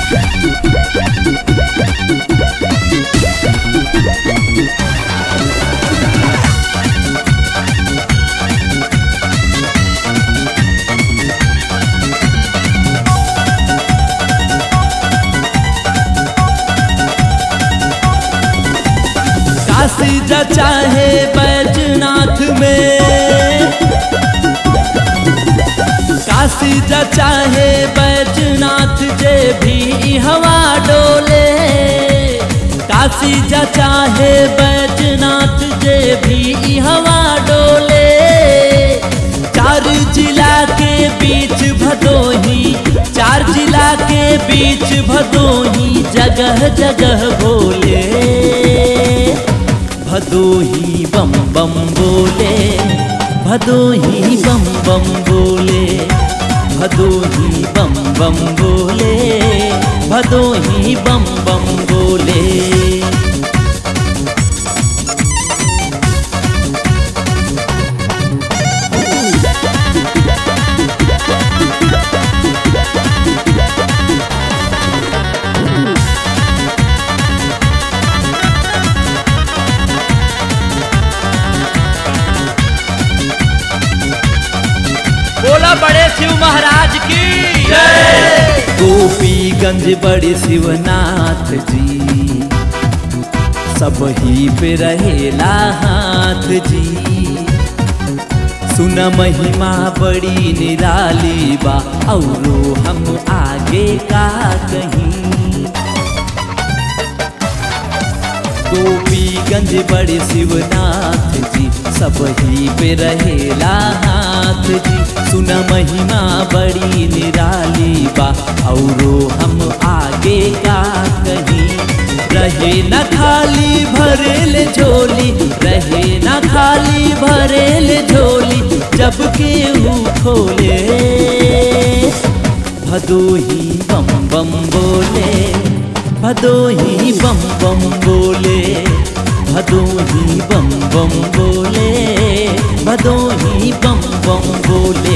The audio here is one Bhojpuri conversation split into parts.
काशी जा चाहे बैजनाथ में काशी जा चाहे बैजनाथ जे भी हवा डोले काशी जा चाहे बैजनाथ जे भी हवा डोले चार जिला के बीच भदोही चार जिला के बीच भदोही जगह जगह बोले भदोही बम बम बोले भदोही बम बम बोले भदोही बम बम बोले भदोही बम बम बोले बोला बड़े शिव महाराज की जय गोपीगंज बड़े शिवनाथ जी सब ही पे रहेला हाथ जी सुन महिमा बड़ी निराली बा औरो हम आगे का कहीं गोपीगंज बड़े शिवनाथ जी सब ही पे रहेला हाथ जी सुन महिमा बड़ी निराली बा औरो हम आगे का कहीं रहे न खाली भरेल झोली रहे न खाली भरेल झोली जब केहू खोले भदोही बम बम बोले भदोही बम बम बोले भदोही बम बम बोले भदोही बम बम बोले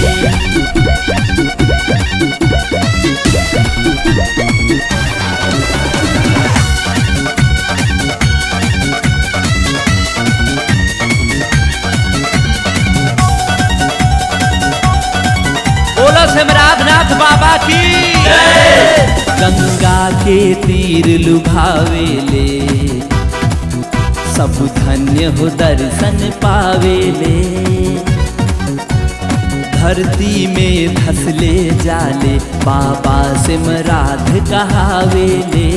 बोला सिमराधनाथ बाबा की जय गंगा के तीर लुभावेले सब धन्य हो दर्शन पावेले धरती में धसले जाले बाबा सिमराध कहावेले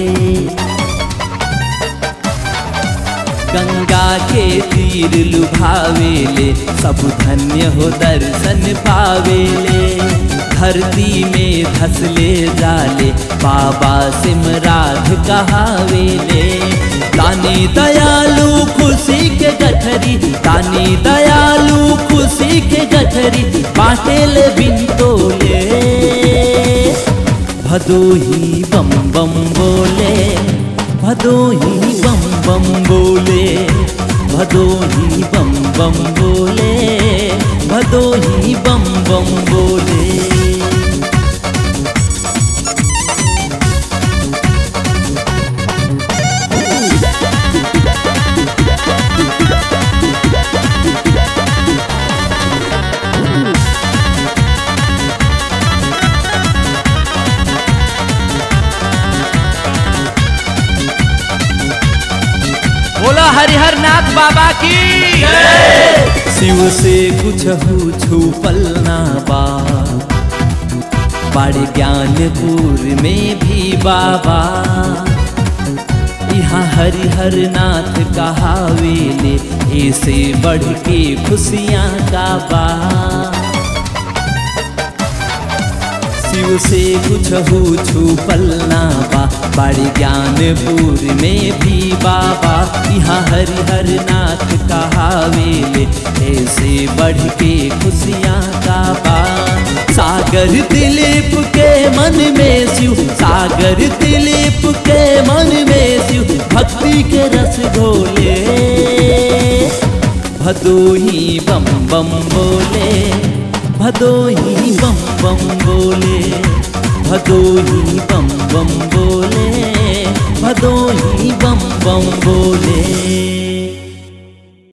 गंगा के तीर लुभावेले सब धन्य हो दर्शन पावेले धरती में धसले जाले बाबा सिमराध कहावेले दानी दयालु खुशी के गठरी दानी दयालु खुशी के गठरी बाटेल बिन तोले भदोही बम बम बोले भदोही बम बम बोले भदोही बम बम बोले भदोही बम बम बोले बोला हरिहर नाथ बाबा की जय शिव से कुछ छुपल ना बा बड़े ज्ञानपुर में भी बाबा यहाँ हरिहर नाथ कहावेले ऐसे बढ़ के खुशियाँ का बा शिव से कुछ हो छुपल ना बा बड़े ज्ञानपुर में भी बाबा यहाँ हरिहर नाथ कहावेले ऐसे बढ़ के खुशियाँ का बा सागर दिलीप के मन में शिव सागर दिलीप के मन में शिव भक्ति के रस घोले भदोही बम बम बोले भदोही बम बम बोले भदोही बम बम बोले भदोही बम बम बोले